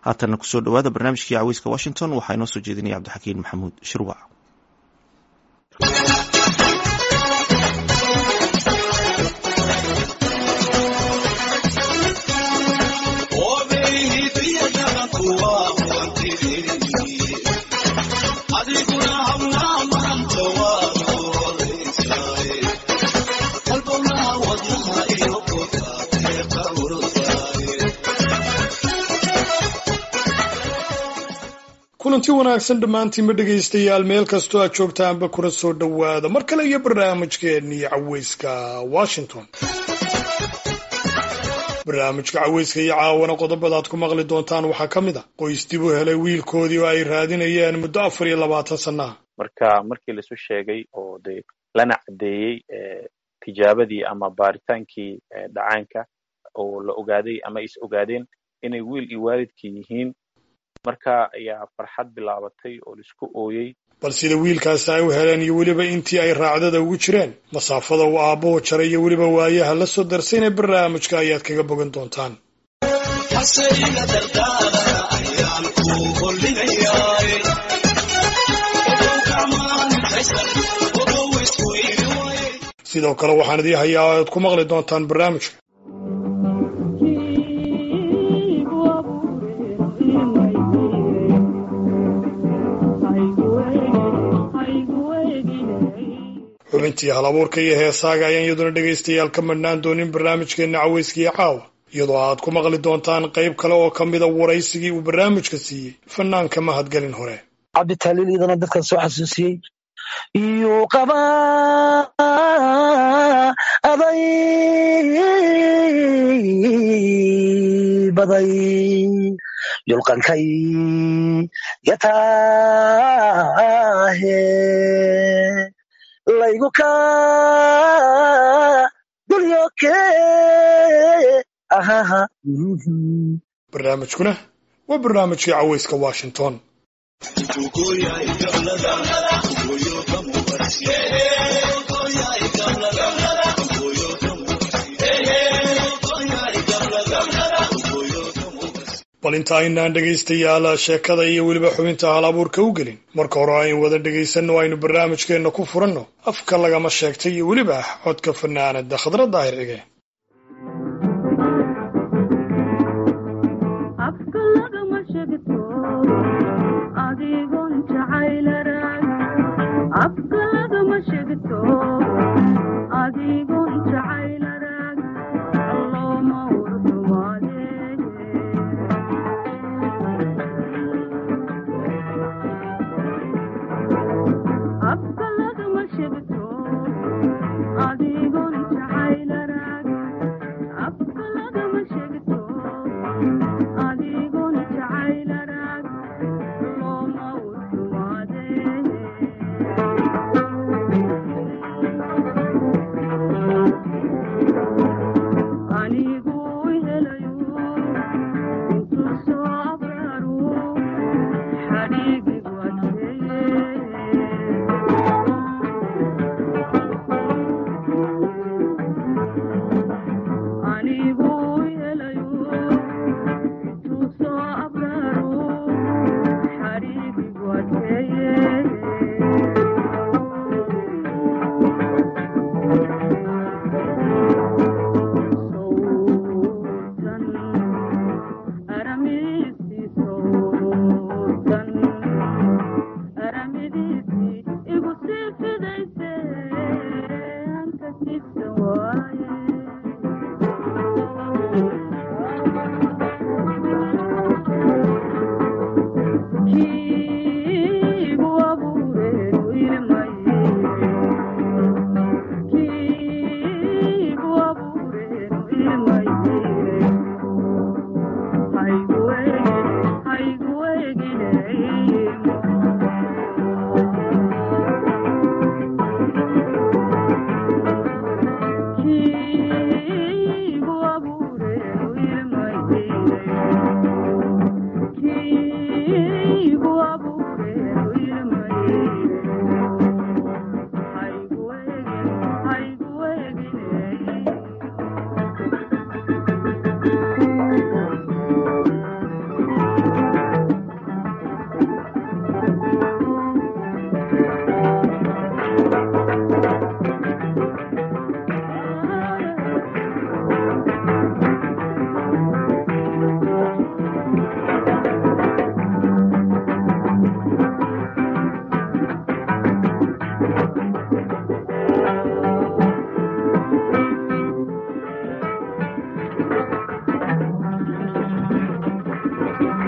haatanna kusoo dhowaada barnaamijkii caweyska washington waxaa inoo soo jeedinaya cabdixakiin maxamuud shirwac kulanti wanaagsan dhammaantiinba dhegaystayaal meel kastoo aad joogtaanba kuna soo dhowaada mar kale iyo barnaamijkeennii caweyska washington barnaamijka caweyska iyo caawana qodobada aad ku maqli doontaan waxaa ka mid a qoys dib u helay wiilkoodii oo ay raadinayeen muddo afar iyo labaatan sannaha marka markii laisu sheegay oo de lana caddeeyey tijaabadii ama baaritaankii dhacaanka oo la ogaaday ama is ogaadeen inay wiil iyo waalidkii yihiin marka ayaa farxad bilaabatay oo laisku ooyey bal sida wiilkaasi ay u heleen iyo weliba intii ay raacdada ugu jireen masaafada uu aabbuhu jaray iyo weliba waayaha la soo darsayna barnaamijka ayaad kaga bogan doontaan sidoo kale waxaan idii hayaa aad ku maqli doontaan barnaamijka xubintii hal abuurka iyo heesaaga ayaan iyaduna dhegaystayaal ka madhnaan doonin barnaamijkeenna caweyskiiyo caawa iyadoo aad ku maqli doontaan qayb kale oo ka mida waraysigii uu barnaamijka siiyey fanaanka mahadgelin hore cabditaliil iyadana dadkan soo xasuusiyey iyuu qaba aday baday yulqankay yataahe laygu ka dulyoke ahaha barnaamijkuna waa barnaamijkii caweyska washington bal inta aynaan dhegaystayaal sheekada iyo weliba xubinta hal abuurka u gelin marka hore aynu wada dhegaysanno aynu barnaamijkeenna ku furanno afka lagama sheegtay iyo weliba codka fanaanada khadra daahir cige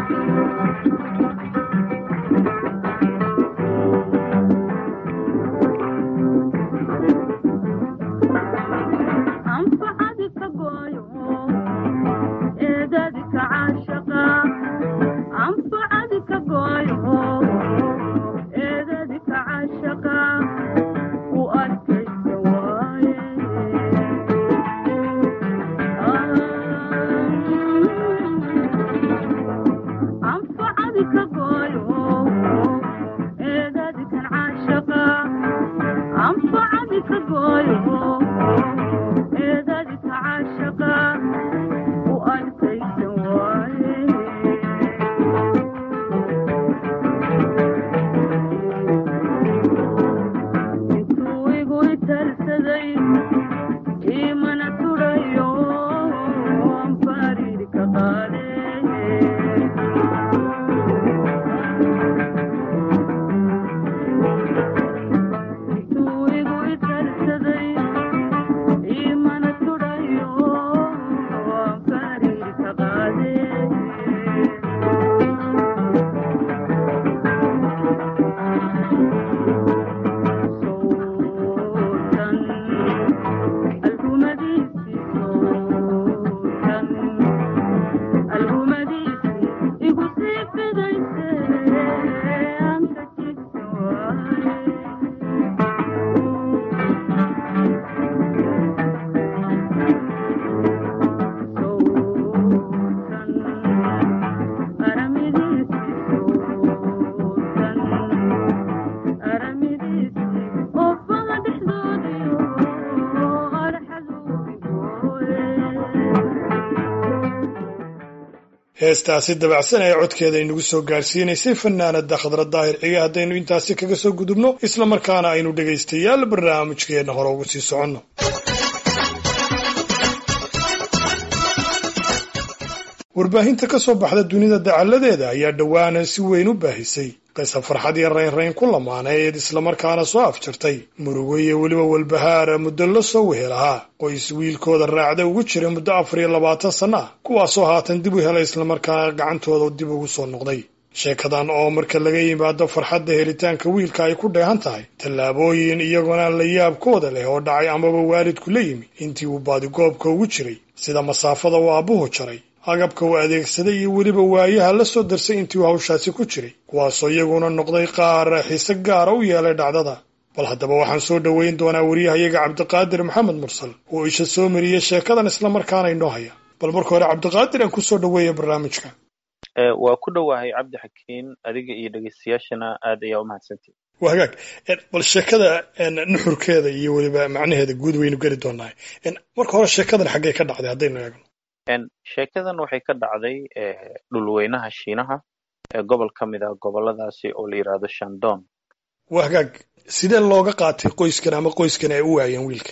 heestaasi dabacsan ee codkeeda inagu soo gaarsiinaysay fanaanada khadra daahir cige haddaynu intaasi kaga soo gudubno isla markaana aynu dhegaystayaal barnaamijkeenna hore ugu sii soconno warbaahinta ka soo baxda dunida dacalladeeda ayaa dhowaanan si weyn u baahisay qisa farxad iyo raynrayn ku lamaaneed islamarkaana soo afjartay murugo iyo weliba walbahaara muddo la soo wehel ahaa qoys wiilkooda raacda ugu jira muddo afar iyo labaatan sanno ah kuwaasoo haatan dib u helay islamarkaana gacantooda dib ugu soo noqday sheekadan oo marka laga yimaado farxadda helitaanka wiilka ay ku dheehan tahay tallaabooyin iyagona la yaabkooda leh oo dhacay amaba waalidku la yimi intii uu baadigoobka ugu jiray sida masaafada uu aabbuhu jaray agabka uu adeegsaday iyo weliba waayaha la soo darsay intii uu hawshaasi ku jiray kuwaasoo iyaguna noqday qaar xiise gaara u yeelay dhacdada bal haddaba waxaan soo dhoweyn doonaa wariyahayaga cabdiqaadir maxamed mursal oo isha soo mariyey sheekadan islamarkaana inoo haya bal marka hore cabdiqaadir aan kusoo dhoweeya barnaamijka waa ku dhowahay cabdi xakiin adiga iyo dhegeystayaashana aad ayaa u mahadsantihi waa hagaag bal sheekada nuxurkeeda iyo weliba macnaheeda guud waynu geli doonaa marka hore sheekadan xaggee ka dhacday haddaynu eegno sheekadan waxay ka dhacday dhulweynaha shiinaha ee gobol ka mid ah goboladaasi oo la yidhaahdo shandon waa hagaag sidee looga qaatay qoyskan ama qoyskan ay u waayeen wiilka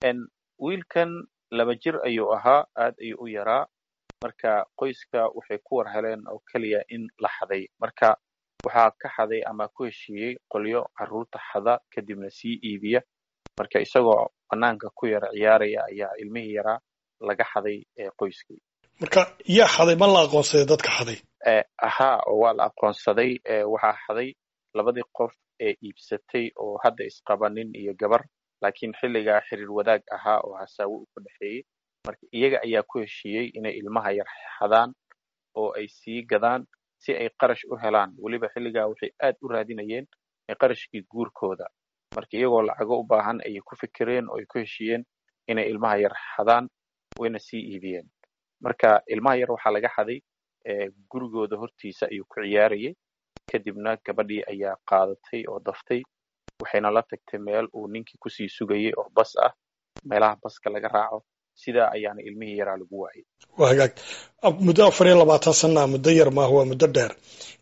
wiilkan laba jir ayuu ahaa aad ayuu u yaraa marka qoyska waxay ku war heleen oo keliya in la xaday marka waxaa ka xaday ama ku heshiiyey qolyo carruurta xada kadibna sii iibiya marka isagoo banaanka ku yara ciyaaraya ayaa ilmihii yaraa laga xaday qoyskii marka yaa xaday ma la aqoonsaday dadka xaday ahaa oo waa la aqoonsaday waxaa xaday labadii qof ee iibsatay oo hadda isqaba nin iyo gabar laakiin xilligaa xiriir wadaag ahaa oo hasaawo u ka dhexeeyey marka iyaga ayaa ku heshiiyey inay ilmaha yar xadaan oo ay sii gadaan si ay qarash u helaan weliba xilligaa waxay aad u raadinayeen qarashkii guurkooda marka iyagoo lacago u baahan ayay ku fikireen oo ay ku heshiiyeen inay ilmaha yar xadaan wayna sii iibiyeen marka ilmaha yar waxaa laga xaday gurigooda hortiisa ayuu ku ciyaarayay kadibna gabadhii ayaa qaadatay oo daftay waxayna la tagtay meel uu ninkii kusii sugayay oo bas ah meelaha baska laga raaco sidaa ayaana ilmihii yaraa lagu waayay waa hagaag muddo afar iyo labaatan sanaa muddo yar maaha waa muddo dheer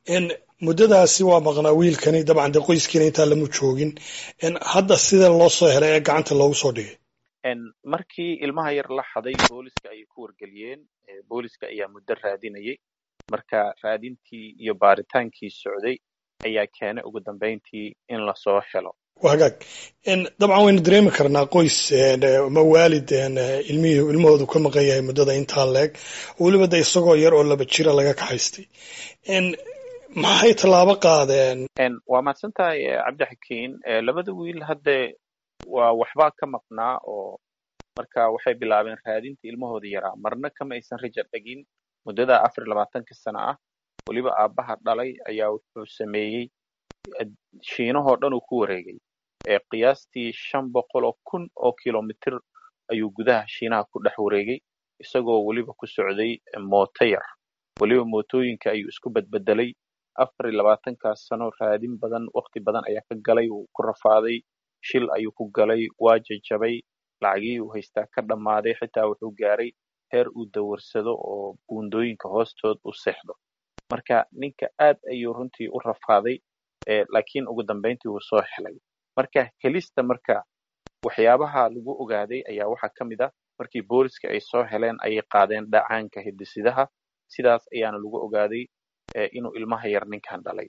muddadaasi waa maqnaa wiilkani dabcan dee qoyskiina intaa lama joogin hadda sida loo soo helay ee gacanta loogu soo dhigay markii ilmaha yar la xaday booliska ayay ku wargeliyeen booliska ayaa muddo raadinayay marka raadintii iyo baaritaankii socday ayaa keenay ugu dambayntii in lasoo helo waa hagaag dabcan waynu dareemi karnaa qoys ama waalid ilmihii ilmahoodu ka maqan yahay muddada intaa leeg weliba de isagoo yar oo laba jira laga kaxaystay maxay tallaabo qaadeen waa mahadsan tahay cabdixakiin labada wiil hadde waa waxbaa ka maqnaa oo marka waxay bilaabeen raadinta ilmahooda yaraa marna kama aysan raja dhegin muddada afar iyo labaatanka sana ah weliba aabbaha dhalay ayaa wuxuu sameeyey shiinahoo dhan uu ku wareegay qiyaastii shan boqol oo kun oo kilomitir ayuu gudaha shiinaha ku dhex wareegay isagoo weliba ku socday mooto yar weliba mootooyinka ayuu isku badbedelay afar iyo labaatankaas sano raadin badan wakti badan ayaa ka galay uu ku rafaaday shil ayuu ku galay waa jajabay lacagihii uu haystaa ka dhammaaday xitaa wuxuu gaaray heer uu dawarsado oo buundooyinka hoostood u seexdo marka ninka aad ayuu runtii u rafaaday laakiin ugu dambayntii wuu soo helay marka helista marka waxyaabaha lagu ogaaday ayaa waxaa ka mid ah markii booliska ay soo heleen ayay qaadeen dhacaanka hidisidaha sidaas ayaana lagu ogaaday inuu ilmaha yar ninkan dhalay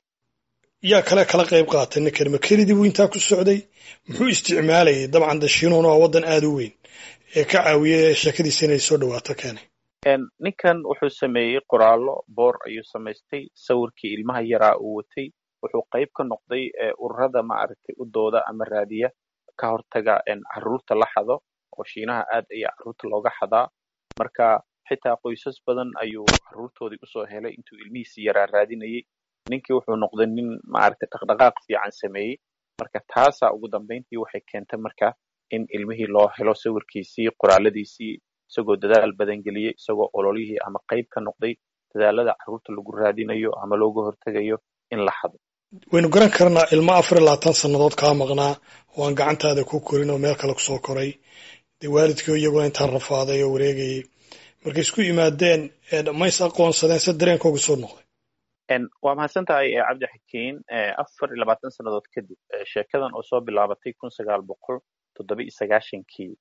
yaa kale kala qayb qaatay ninkan ma kelidii buu intaa ku socday muxuu isticmaalayay dabcan dashiinuhuna waa waddan aada u weyn ee ka caawiyay sheekadiisa inay soo dhawaato keenay ninkan wuxuu sameeyey qoraallo boor ayuu samaystay sawirkii ilmaha yaraa uu watay wuxuu qayb ka noqday ururada maaragtay u dooda ama raadiya ka hortaga carruurta la xado oo shiinaha aad ayaa carruurta looga xadaa marka xitaa qoysas badan ayuu carruurtoodii usoo helay intuu ilmihiisi yaraa raadinayay ninkii wuxuu noqday nin maaragtay dhaqdhaqaaq fiican sameeyey marka taasaa ugu dambayntii waxay keentay marka in ilmihii loo helo sawirkiisii qoraaladiisii isagoo dadaal badan geliyey isagoo ololihii ama qayb ka noqday dadaalada carruurta lagu raadinayo ama looga hortegayo in la xado waynu garan karnaa ilmo afar iyo labaatan sannadood kaa maqnaa oo aan gacantaada ku korin oo meel kale kusoo koray dee waalidkii iyaguna intaan rafaaday oo wareegayay markay isku yimaadeen mays aqoonsadeen se dareenkooga soo noqday waa mahadsan tahay cabdixakiin afar iyo labaatan sannadood kadib sheekadan oo soo bilaabatay kun sagaal boqol toddoba iyo sagaashankii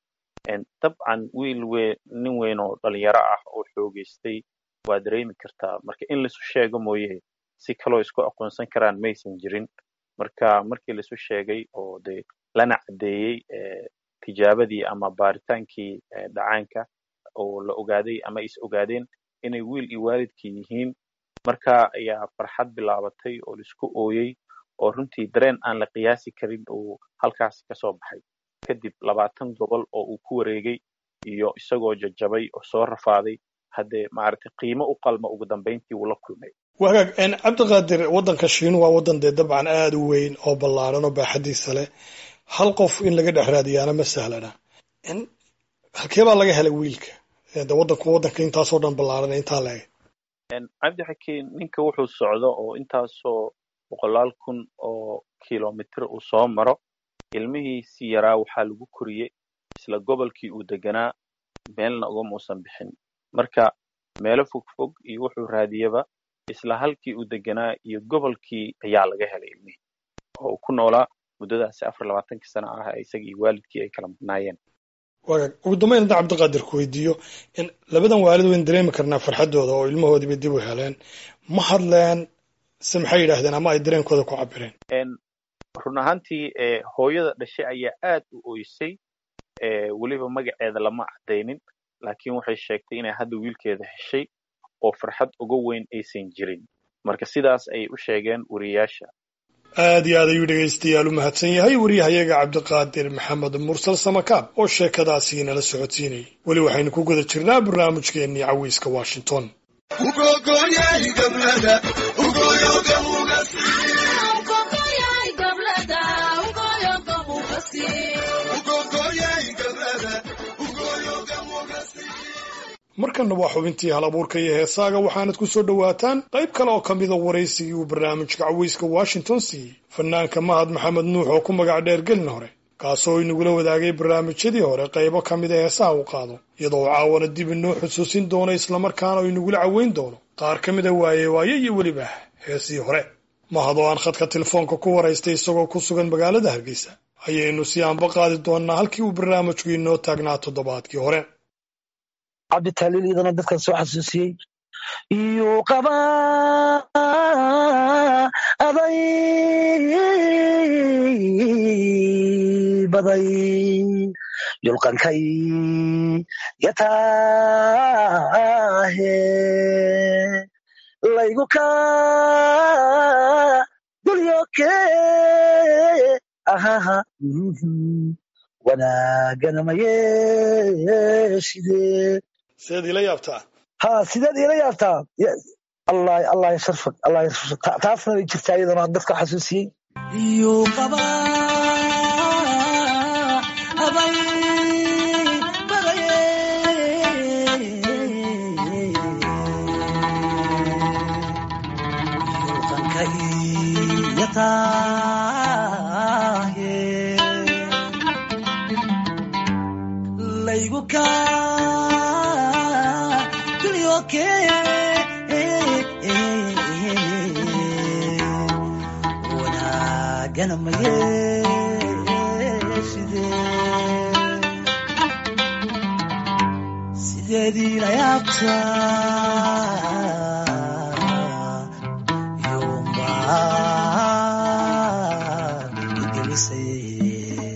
dabcan wiil we nin weyn oo dhalinyaro ah oo xoogeystay waa dareemi kartaa marka in laisu sheego mooye si kaloo isku aqoonsan karaan maysan jirin marka markii laisu sheegay oo de lana caddeeyey tijaabadii ama baaritaankii dhacaanka oo la ogaaday ama is ogaadeen inay wiil iyo waalidkii yihiin marka ayaa farxad bilaabatay oo laisku ooyey oo runtii dareen aan la qiyaasi karin uu halkaasi ka soo baxay kadib labaatan gobol oo uu ku wareegay iyo isagoo jajabay oo soo rafaaday haddee maaragtay qiimo u qalma ugu dambayntii wuu la kulmay wagaag cabdiqaadir waddanka shiinu waa waddan dee dabcan aada u weyn oo ballaaran oo baaxadiisa leh hal qof in laga dhex raadiyaana ma sahlana halkee baa laga helay wiilka de waddanku waddanka intaasoo dhan ballaaran intaa leeg cabdixakiin ninka wuxuu socdo oo intaasoo boqolaal kun oo kilomitr uu soo maro ilmihiisii yaraa waxaa lagu koriyey isla gobolkii uu deganaa meelna ugama uusan bixin marka meelo fogfog iyo wuxuu raadiyaba isla halkii uu deganaa iyo gobolkii ayaa laga helay ilmihii oo uu ku noolaa muddadaasi afar labaatankii sana ah isaga iyo waalidkii ay kala maqnaayeen wagaag ugu dambayn hadda cabdiqaadir ku weydiiyo labadan waalid waynu dareemi karnaa farxaddooda oo ilmahoodiiba dib u heleen ma hadleen se maxay yidhaahdeen ama ay dareenkooda ku cabireen run ahaantii hooyada dhashay ayaa aad u oysay weliba magaceeda lama caddaynin laakiin waxay sheegtay inay hadda wiilkeeda heshay oo farxad uga weyn aysan jirin marka sidaas ayay u sheegeen wariyayaasha aad iyo aad ayuu dhegaystayaal u mahadsan yahay wariyahayaga cabdiqaadir maxamed mursal samakaab oo sheekadaasi nala socodsiinayay weli waxaynu ku guda jirnaa barnaamijkeennii cawiiska washington markanna waa xubintii hal abuurka iyo heesaaga waxaanad ku soo dhowaataan qayb kale oo ka mida waraysigii uu barnaamijka caweyska washington siiyey fanaanka mahad maxamed nuux oo ku magac dheer gelin hore kaasoo inagula wadaagay barnaamijyadii hore qaybo ka mida heesaha uu qaado iyadoo caawana dib inoo xusuusin doono islamarkaana inagula caweyn doono qaar ka mida waaye waaye iyo weliba heesii hore mahad oo aan khadka telefoonka ku waraystay isagoo ku sugan magaalada hargeysa ayaynu si aanba qaadi doonnaa halkii uu barnaamijku inoo taagnaa toddobaadkii hore cabditaaliil iyadana dadkan soo xasuusiyey iyuu qaba aday baday yulqankay yataahe laygu ka dulyoke ahaha wanaagana mayeeshide sideed ila yaabtaa ha sideed ila yaabtaa allah allah yasharfak allah yasharfak taasna way jirtaa iyadana dadka xasuusiyey yuu qabaa abay badaye yulqanka iyataahe laygu ka dulyoke wanaagana mayeeshide sideedii la yaabtaa yuumbaan igelisay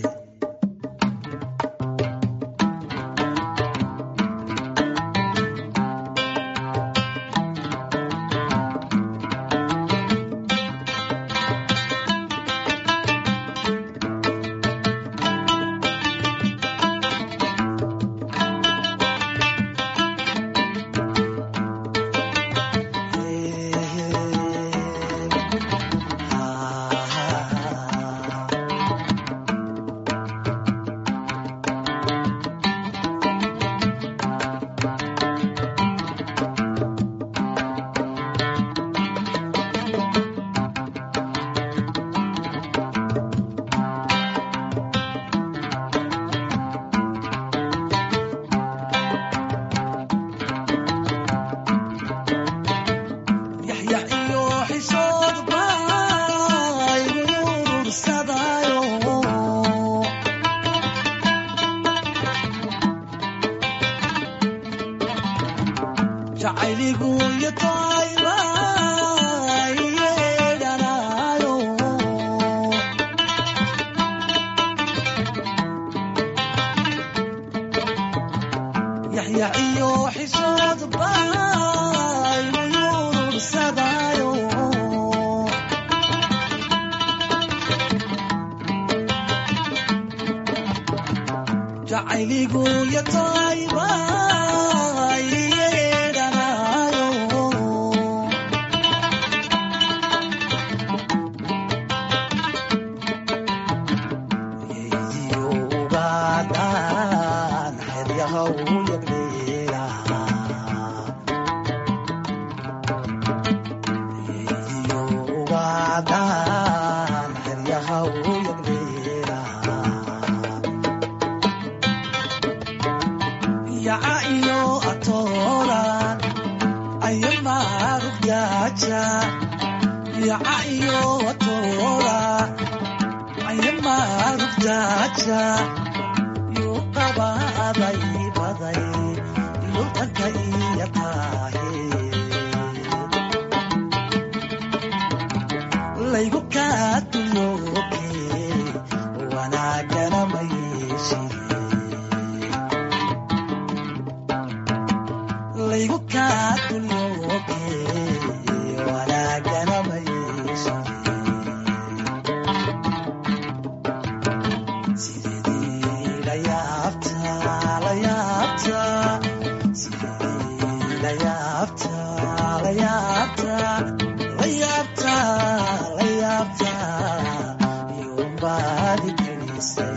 yaxyax iyo xisood baa igu urursadaayo jacayligu iyo tayba iyeedhanaayo yaxyax iyo xisood baa igu urursadaayo jacayligu iyo tayba iyeedhanaayo yeydiyo ugaadhaan xeryaha u yagleela yeydiyo ugaadhaan xeryaha u yagleela yaca iyo atooran ayamaarugyaja yaca iyo atooran ayamaarugyaja yuu qabaaday baday lultanka iyo taahe laygu kaa dulooke wanaagana mayeeshide laygu kaa dulooke wanaagana mayeeshide sideedii la yaabtaa la yaabtaa sideedii la yaabtaa la yaabtaa la yaabtaa la yaabtaa yuumbaadi gelisay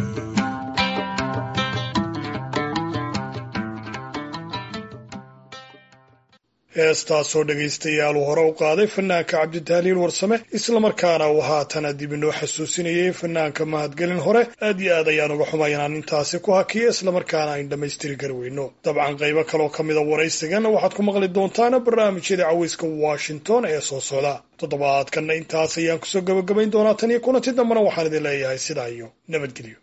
heestaasoo dhegaystayaal uu hore u qaaday fanaanka cabditahliil warsame islamarkaana uu haatana dib inoo xasuusinayay fanaanka mahadgelin hore aad iyo aad ayaan uga xumay inaan intaasi ku hakiya islamarkaana ayn dhammaystiri kari weyno dabcan qaybo kaloo ka mida waraysigan waxaad ku maqli doontaan barnaamijyada caweyska washington ee soo socda toddobaadkanna intaas ayaan kusoo gabagabayn doonaa tan iyo kulanti dambena waxaan idin leeyahay sidaa iyo nabadgelyo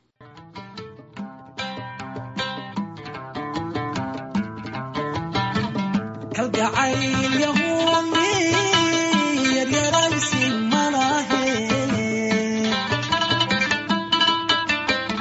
kalgacayl yahuumi yaryaraysi malahe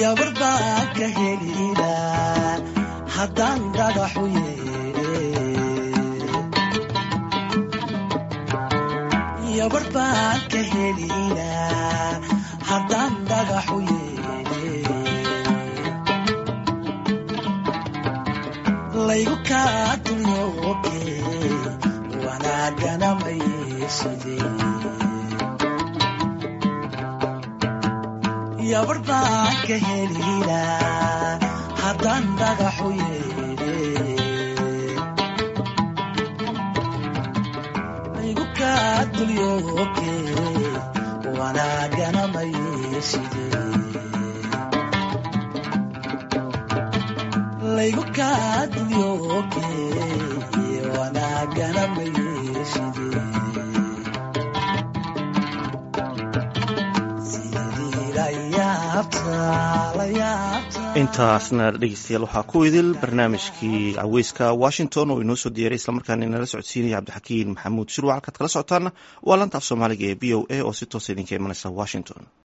yabar baan ka helilaa haddaan dhagaxu yeedhe yabar baan ka helilaa haddaan dhagaxu yeedhe laygu kaa dunyooke wanaagana maysidee yabar baan ka helilaa haddaan dhagaxu yeedhe laygu kaa dulyooke wanaagana maysidee laygu kaa dulyooke wanaagana maysidee sidii la yaabtaa la yaabtaa intaasna dhegeystayaal waxaa ku idil barnaamijkii caweyska washington oo inoo soo diyaaray islamarkaana inala socodsiinaya cabdixakiin maxamuud shirwac halkaad kala socotaana waa lanta af soomaaliga ee b o a oo si toosa idinka imanaysa washington